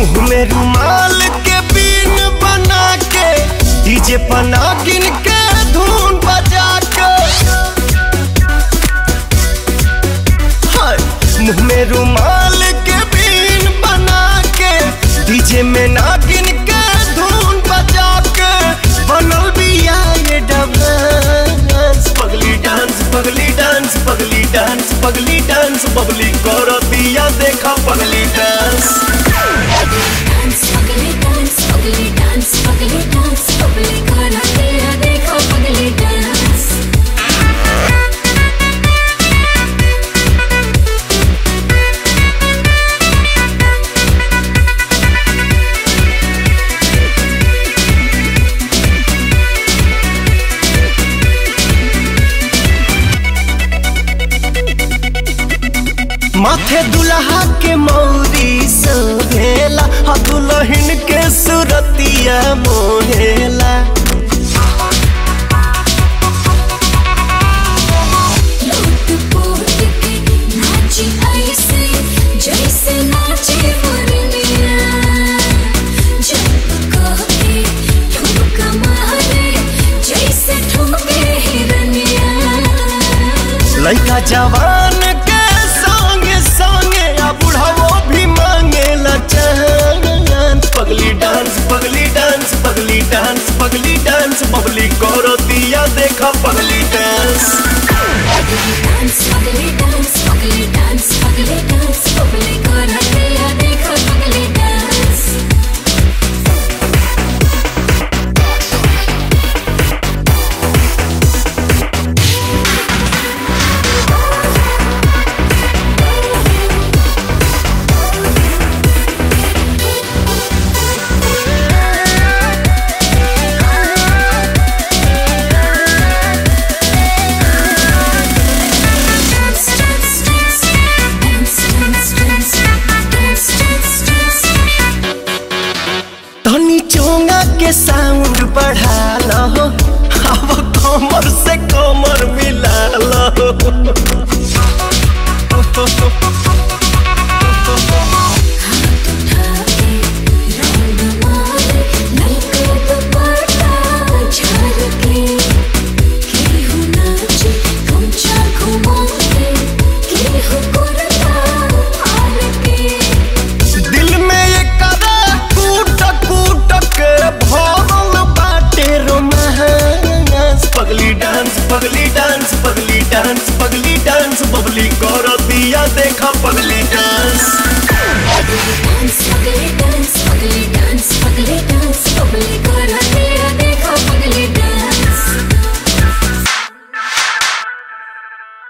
मुंह में रुमाल के बीन बना के डीजे पना गिन के धुन बजा के हाय, मुंह में रुमाल के बीन बना के डीजे में ना गिन के धुन बजा के बनल बिया ये डांस पगली डांस पगली डांस पगली डांस पगली डांस बबली करो दिया देखा पगली डांस डांस पगले डांस पगले डांस पगले डांस पगले करा तेरा देखो पगले डांस माथे दुल्हा के मौरी सोहेला आ दुल्हन के सुरतिया मोहेला लूट पोट के नाची ऐसे जैसे नाचे मुरलिया जब कह के ठुमका मारे जैसे ठुमके हिरनिया लड़का जवान के संगे संगे आ बुढ़ावो भी मांगेला चांस पगली डांस पगली डांस पगली डांस पगली डांस बबली करो दिया देखा पगली डांस डांस पगले डांस पगले डांस पगले डांस पगले करा तेरा देखो पगले dance Dance, dance, dance, dance, dance, dance, dance, dance, dance. धनी चोंगा के साउंड बढ़ा लो अब कमर से कमर मिला लो ठाके रंग मारे नलके दुपट्टा झलके केहू नाचे गमछा घुमाके केहू कुर्ता फाड़के दिल में ये करा कूट कूट के भरल बाटे रोमांस पगली डांस पगली डांस पगली डांस पगली डांस बबली कर दिया देखा पगली